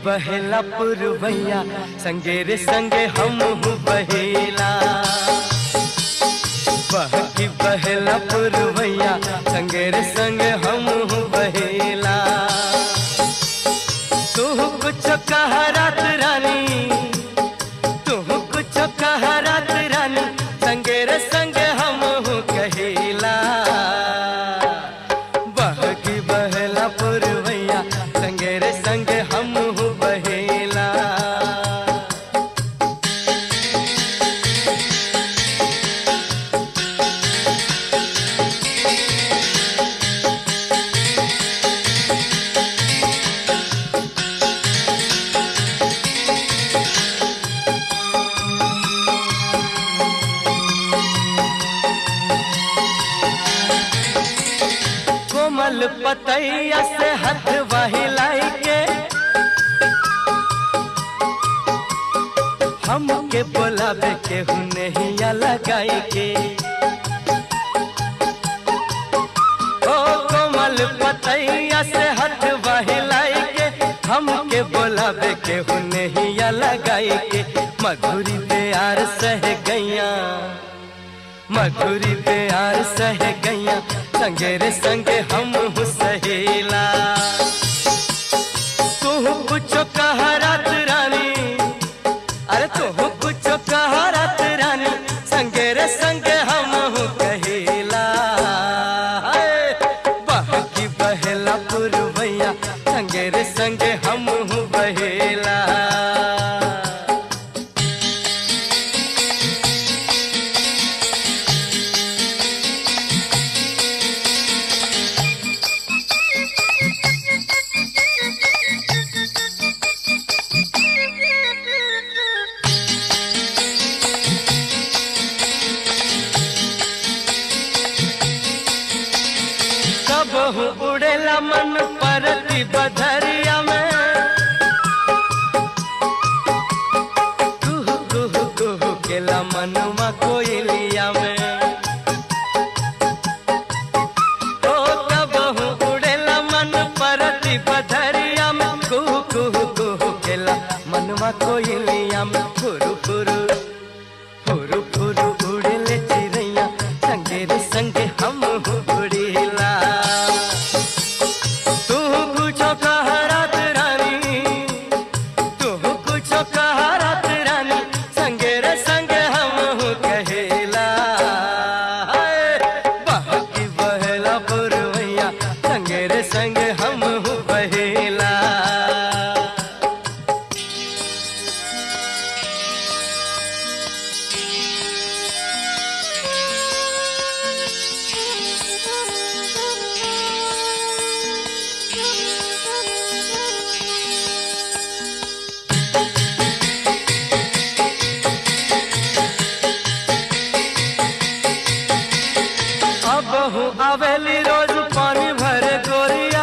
बहेला पुरवैया संगे रे संगे हम बहेला बहकी बहेला पुरवैया संगे रे संगे हम बहेला तू कुछ कह रात रानी तू कुछ कह रात रानी संगे रे संगे हम कहेला बहकी बहला पुरवैया संगे रे संगे हम बहेला कोमल पतैया से हाथ बहिलाई के हमके बोलावे के हुनहिया लगाई के ओ कोमल पतैया से हाथ बहिलाई के हमके बोलावे के हुनहिया लगाई के मधुरी प्यार सह गैया मधुरी प्यार सह गैया संगे रे संगे हम सहेला तू कुछ कह रात रानी अरे तू कुछ कह रात रानी संगे रे संगे हम कहेला हाय, बहकी बहेला पुरवैया संगे रे संगे हम बहेला कब उड़ेला मन परती बधरिया में कुहू कुहू कुहू केला मनुमा कोयलिया में ओ कब उड़ेला मन परती बधरिया में कुहू कुहू कुहू केला मनुमा कोयलिया में फुरु फुरु फुरु फुरु उड़ेले चिड़ैया संगे रे संगे हम उड़ेला तू कुछ कह रात रानी तू कुछ कह रात रानी संगे रे संगे हम कहेला हाय, बहकी बहेला पुरवैया संगे रे संगे हम बहेला अब हूँ अवेली रोज पानी भरे गोरिया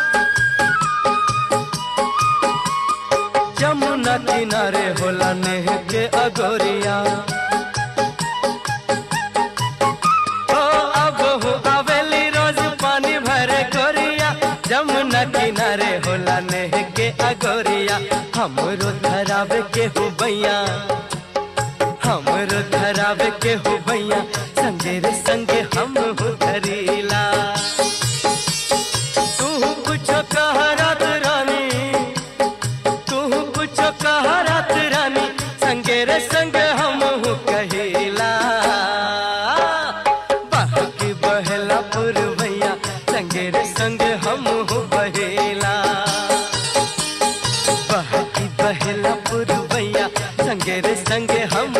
जमुना किनारे होला नेह के अगोरिया ओ अब हूँ अवेली रोज पानी भरे गोरिया जमुना किनारे होला नेह के अगोरिया हमरो धरावे के हो बैया हमरो धरावे के हो भैया संगे रे संगे हम हो धरीला तू कुछ कह रात रानी तू कुछ कह रात रानी संगे रे संगे हम हो कहेला बहकी बहला पुरवैया संगे रे संगे हम हो बहेला बहकी बहला पुरवैया संगे रे संगे हम